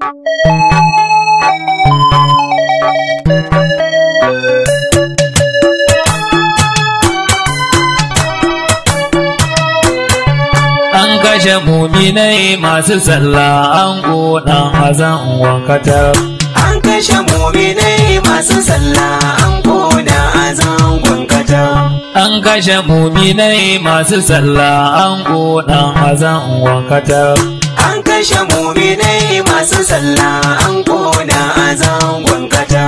An kashe muminai masu sallah an ƙona hazan wankatar. An kashe muminai masu sallah an koda a zangon kata. An kashe muminai masu sallah an ƙona hazan wankatar. An kashe muminai masu sallah an koda a zangon kata.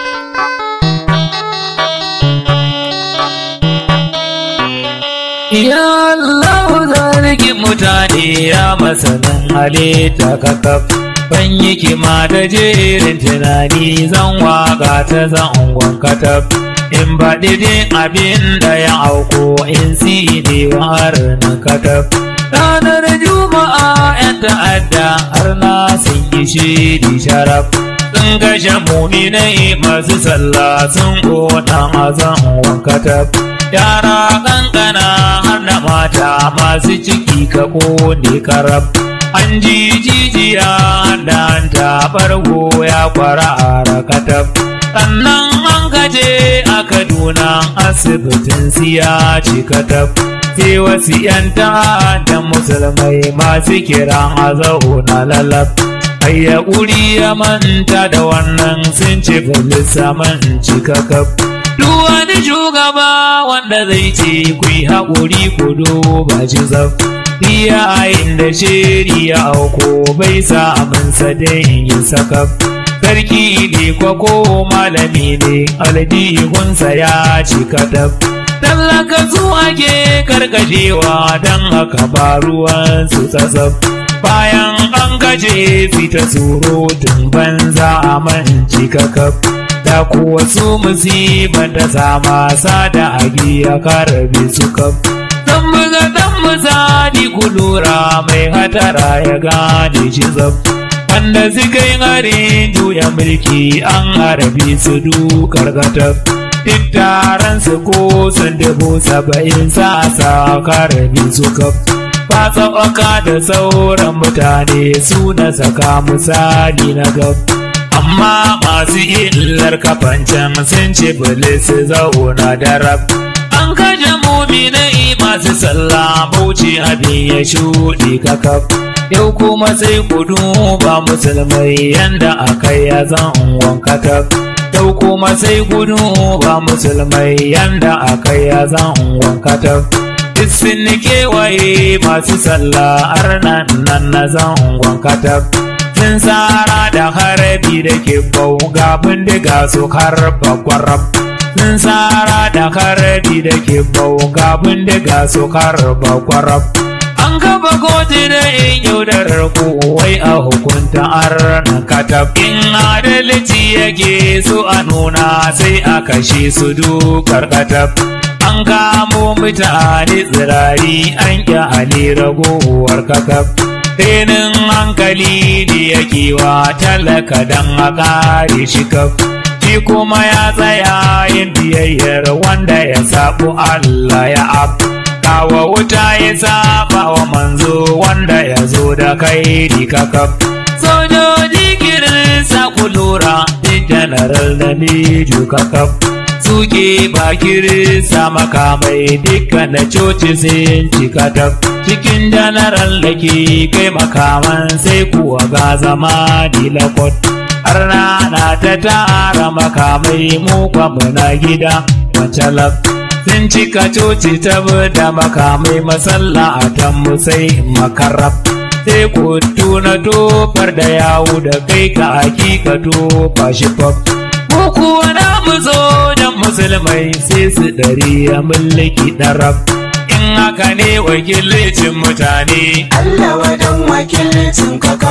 Ya Allah zargi mutane ya masanin halitta kakaf. Ban yi kima da jerin tunani zan waka ta zan wankatab. In baɗi din abin da ya auko in si ne har na katab. Ranar Juma'a ‘yan ta'adda har na sun yi shiri sharaf. Sun kashe muminai masu sallah sun ƙona mazan wankatab. Yara ƙanƙana har da mata masu ciki ka ƙone karab. An ji jijiya da hanta bargo ya kwara a rakatab. Sannan an gaje a Kaduna asibitin siya cikatab. Sai wasu ‘yan da musulmai masu kiran a zauna lalab. Ayya ƙuri ya manta da wannan sun ce filisa man cikakab. Duk wani shugaba wanda zai ce ku yi haƙuri ku duba shi zaf. Iyayen da shiri ya auko bai sa aminsa dai yin sakaf. Sarki ne ko ko malami ne aljihunsa ya cika tab. Tallaka su ake karkashewa don haka ba ruwan su tsasaf. Bayan an gaje fita surutun banza a manci kakaf. da kuwa su musibar da sama sada agi ya karabe su kam. Zan buga dan misali ku lura mai hatara ya gane shi zab. Wanda suka yi harin juya mulki an harabe su dukar gatab. Duk taron su ko sun dubu saba'in sa sa karabe su kam. Ba tsawaka da sauran mutane su na saka misali na gab. amma masu illar kafancan sun ce bilis zauna da rab an kaje muminai masu sallah bauchi abin ya shuɗe kakaf yau kuma sai kudu ba musulmai yanda aka ya zan wankataf yau kuma sai kudu ba musulmai yanda aka ya zan wankataf duk sun kewaye masu sallah arnan nan na zan wankataf sun tsara da harbi da ke ga bindiga su harba kwarab sun tsara da harbi da ke ga bindiga su harba kwarab an gaba kotu da in yaudarar wai a hukunta arna katab in adalci yake su a nuna sai a kashe su dukar katab an kamo mutane tsirari an ƙyale ragowar kakab renin hankali ne yake wa talaka don a kare shi kaf shi kuma ya tsaya yin biyayyar wanda ya sabu Allah ya ab kawo wuta ya saba wa manzo wanda ya zo da kai kaf sojoji kirin sa ku lura janaral da miju kakaf suke bakirin sa makamai dukkan da coci sun cika taf cikin janaral da ke kai makaman sai kuwa ga zama dilakot har rana ta tara makamai mu muna gida wancalaf sun cika coci ta da makamai masalla a tammu sai makarraf sai kutu na tofar da yawo da kai ka hakika tofa shi faf mu kuwa na mu zo dan musulmai sai su ɗari ya mulki ɗaraf in haka ne wakilcin mutane Allah wadan wakilcin kaka.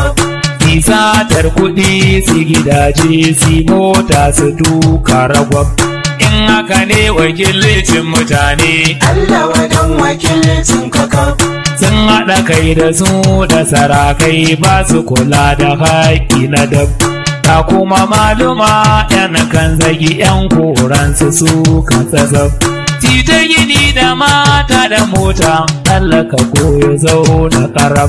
satar kuɗi su gidaje su mota su tuka ragwab in haka ne wakilcin mutane Allah wadan wakilcin kaka. sun haɗa kai da su da sarakai ba su kula da haƙƙi na dab ta kuma maluma yan kan zagi yan koransu su kan tsatsab ta gini da mata da mota tallaka koyo zauna karab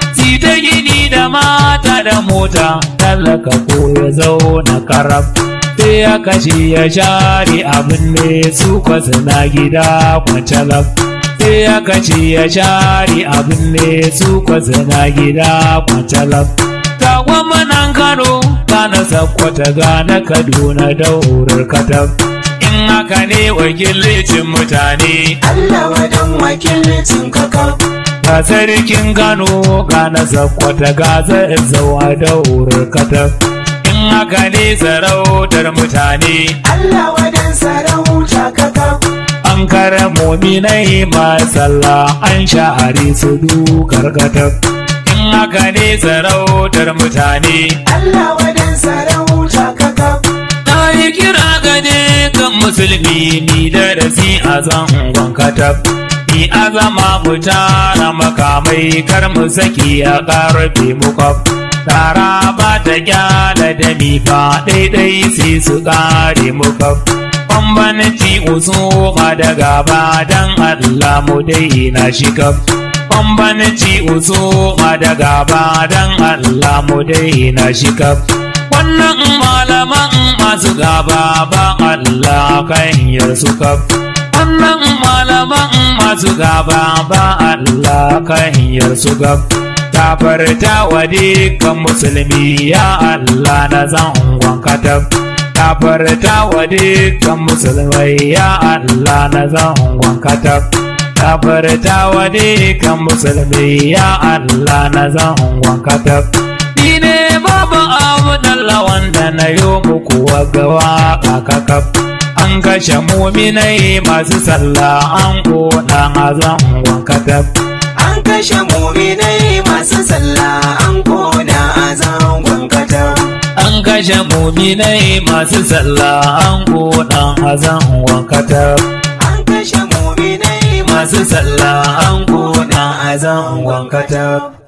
si ta gini da mata da mota tallaka ko ya zauna karab sai ya kashe ya share abin ne su kwasa na gida kwancalab sai ya kashe ya share abin ne su kwasa na gida kwancalab ga gwamnan kano gana sakwata gana kaduna daurar katab in haka ne wakilcin mutane Allah wadan wakilcin kakaf ga sarkin Kano ga na sakwata ga zazzawa da katab in haka ne sarautar mutane Allah wadan sarauta kakaf an kare mominai sallah an sha'ari su dukar katab in haka ne sarautar mutane Allah wadan sarauta kakaf na yi kira gane kan musulmi ni da rasi a zangon katab ni azama mu tara makamai kar mu saki a karfe mu kwaf tara ba ta kyala da mi fa daidai sai su kare mu kwaf bambanci usuma da gaba dan Allah mu daina shi kaf bambanci usuma da gaba dan Allah mu daina shi kaf wannan malaman masu gaba ba Allah kan yarsu kaf wannan malaman masu gaba ba Allah kan yarsu gab tafarta wa dukkan musulmi ya Allah na zangon katab tafarta wa dukkan musulmai ya Allah na zangon katab tafarta wa dukkan musulmi ya Allah na zangon katab ni ne babu abu wanda na yi muku wagawa a kakaf an kashe muminai masu sallah an kona azan wankatab An kashe muminai masu sallah an koda a zangon katab an kashe muminai masu sallah an kona azan wankatab An kashe muminai masu sallah an kona azan wankatab